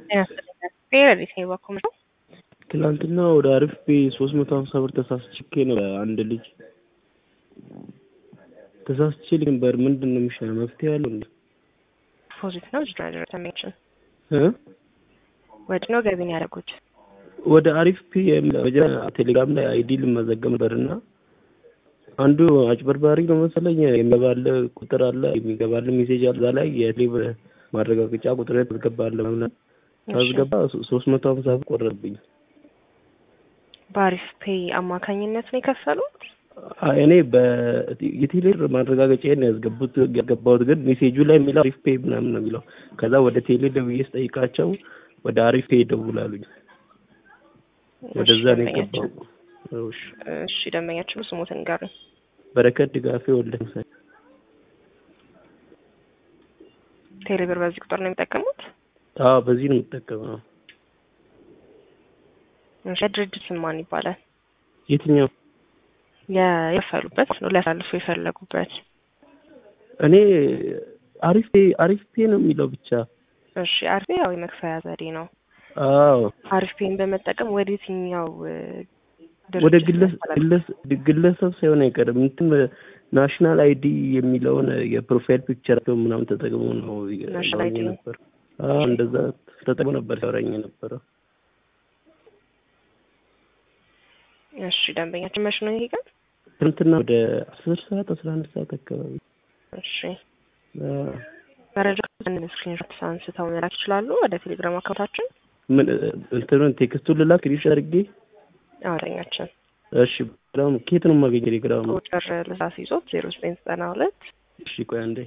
ሌሊት ነው የባኮ ነው። ትናንትና ወደ አሪፍ ቤ ሶስት መቶ ሀምሳ ብር ተሳስቼ ነው አንድ ልጅ ተሳስቼ ነበር። ምንድን ነው የሚሻለው? መፍትሄ ያለው እንዴ? ዲፖዚት ነው ጅራጀር ተሜችን እ ወድ ነው ገቢ ነው ያደረጉት። ወደ አሪፍ ፒ ቴሌግራም ላይ አይዲ ልመዘገብ ነበር እና አንዱ አጭበርባሪ ነው መሰለኝ የሚገባል ቁጥር አለ የሚገባል ሜሴጅ አለ እዛ ላይ የሌብር ማረጋገጫ ቁጥር ታስገባለ ምናምን ታስገባ ሶስት መቶ ሀምሳ ብር ቆረጥብኝ። በአሪፍ ፔይ አማካኝነት ነው የከፈሉት። እኔ የቴሌብር ማረጋገጫዬን ያስገቡት ያስገባሁት ግን ሜሴጁ ላይ የሚለው አሪፍ ፔይ ምናምን ነው የሚለው። ከዛ ወደ ቴሌ ደውዬ ስጠይቃቸው ወደ አሪፍ ፔይ ደውላሉኝ። ወደዛ ነው የገባው። እሺ ደንበኛችን ስሞትን ጋር በረከት ድጋፌ ወልደ ምሳሌ ቴሌብር በዚህ ቁጥር ነው የሚጠቀሙት? አዎ በዚህ ነው የምጠቀመው። እሺ ድርጅት ስም ማን ይባላል? የትኛው የከፈሉበት ነው ሊያሳልፉ የፈለጉበት? እኔ አሪፍ አሪፍ ፔ ነው የሚለው ብቻ። እሺ አሪፍ ያው የመክፈያ ዘዴ ነው። አዎ አሪፍ ፔን በመጠቀም ወደ የትኛው ወደ ግለሰብ ሳይሆን አይቀርም እንትን ናሽናል አይዲ የሚለውን የፕሮፋይል ፒክቸር ምናምን ተጠቅሞ ነው ናሽናል አይዲ ነበር። እንደዛ ተጠቅሞ ነበር ሲያወራኝ የነበረው። እሺ ደንበኛችን መች ነው ይሄ ቀን? ትናንትና ወደ አስር ሰዓት አስራ አንድ ሰዓት አካባቢ። እሺ መረጃ ስክሪንሾት አንስተው መላክ ይችላሉ ወደ ቴሌግራም አካውንታችን። ምን እንትኑን ቴክስቱን ልላክ ሪሽ አድርጌ አማርኛችን እሺ ግራም ኬት ነው የማገኘው? ቴሌግራም ቁጥር ልሳስ ይዞት ዜሮ ዘጠኝ ዘጠና ሁለት እሺ ቆይ አንዴ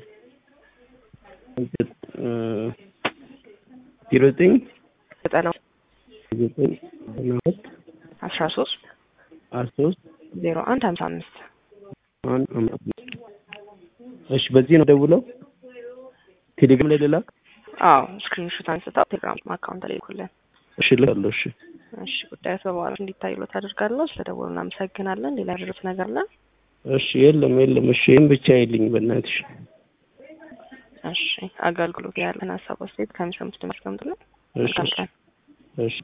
ዜሮ ዘጠኝ ዘጠና ዘጠኝ ዘጠና ሁለት አስራ ሶስት አስራ ሶስት ዜሮ አንድ ሀምሳ አምስት አንድ አምስት እሺ በዚህ ነው ደውለው ቴሌግራም ላይ ልላክ? አዎ ስክሪንሾት አንስተው ቴሌግራም አካውንት ላይ ይልኩልን። እሺ ልካለሁ። እሺ እሺ ጉዳዩ በበኋላ እንዲታይሎት አደርጋለሁ። ስለደወሉ እናመሰግናለን። ሌላ ያደረሱት ነገር አለ? እሺ የለም የለም። እሺ ይህም ብቻ አይልኝ በእናትሽ። እሺ አገልግሎት ያለን ሀሳብ አስተያየት ከሚሰሙት ድምጽ ገምጡልን። እሺ እሺ